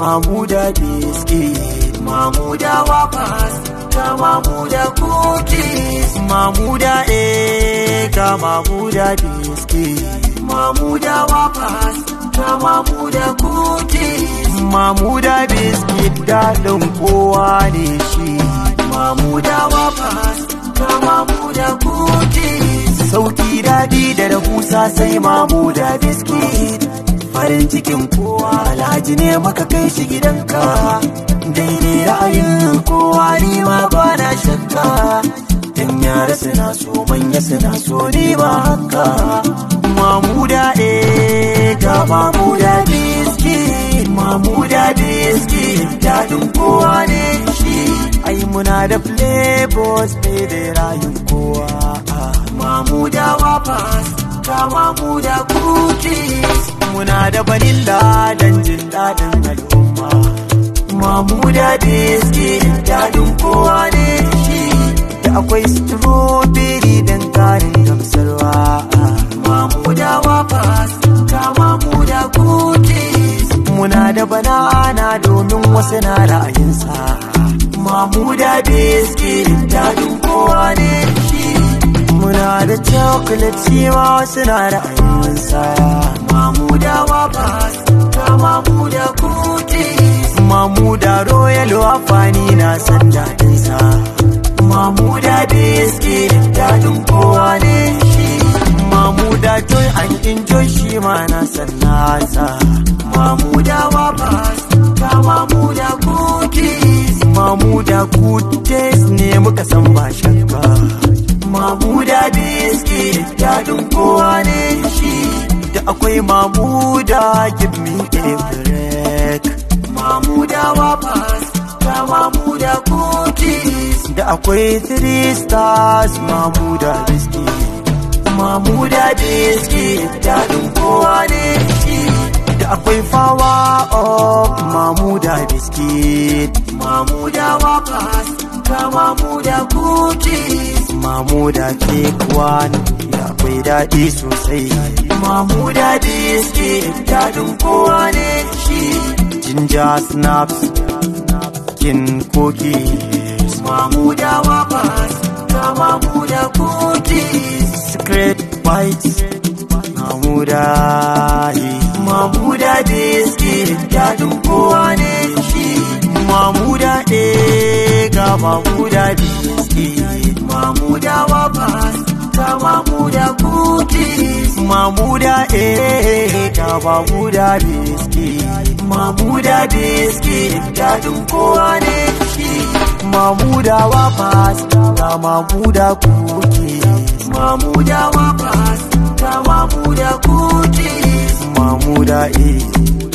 mamuda biscuit mamuda wafas ga mamuda cookies mamuda eh ga mamuda biscuit mamuda wafas ga mamuda cookies mamuda biscuit daɗin kowa ne shi mamuda wafas ga mamuda cookies sauki daɗi da rahusa sai mamuda biscuit farin cikin kowa alhaji ne maka kai shi gidanka daidai ra'ayin kowa ni ma ba na shakka dan yara suna so manya suna so ni ma haka mamuda eh ga mamuda biskit mamuda biskit daɗin kowa ne shi ai muna da flavors bai da rayun kowa mamuda wapas ga mamuda cookies muna da vanilla don jin daɗin al'umma mamuda biskit daɗin kowa ne shi da akwai strawberry don ƙarin gamsarwa mamuda wafas ga mamuda cookies muna da banana domin wasu na ra'ayinsa mamuda biskit daɗin kowa ne shi muna da chocolate shi ma wasu na ra'ayinsa mamuda wafas ga mamuda cookies mamuda royal wafani na san daɗinsa mamuda biskit daɗin kowa ne shi mamuda joy and enjoy shi ma na san nasa mamuda wafas ga mamuda cookies mamuda good taste ne muka san ba shakka mamuda biskit daɗin kowa ne shi da akwai mamuda give me a break mamuda wafas ga mamuda cookies da akwai three stars mamuda biscuit mamuda biscuit daɗin kowa ne shi da akwai fawa of mamuda biscuit mamuda wafas ga mamuda cookies mamuda cake one da akwai daɗi sosai mamuda biscuit daɗin kowa ne shi ginger snaps kin cookies mamuda wafas ga mamuda cookies secret bites mamuda mamuda biscuit daɗin kowa ne shi mamuda ɗaya ga mamuda biscuit mamuda wafas ga mamuda cookies mamuda eh ga mamuda biscuit mamuda biscuit daɗin kowa ne shi mamuda wafas ga mamuda cookies mamuda wafas ga mamuda cookies mamuda eh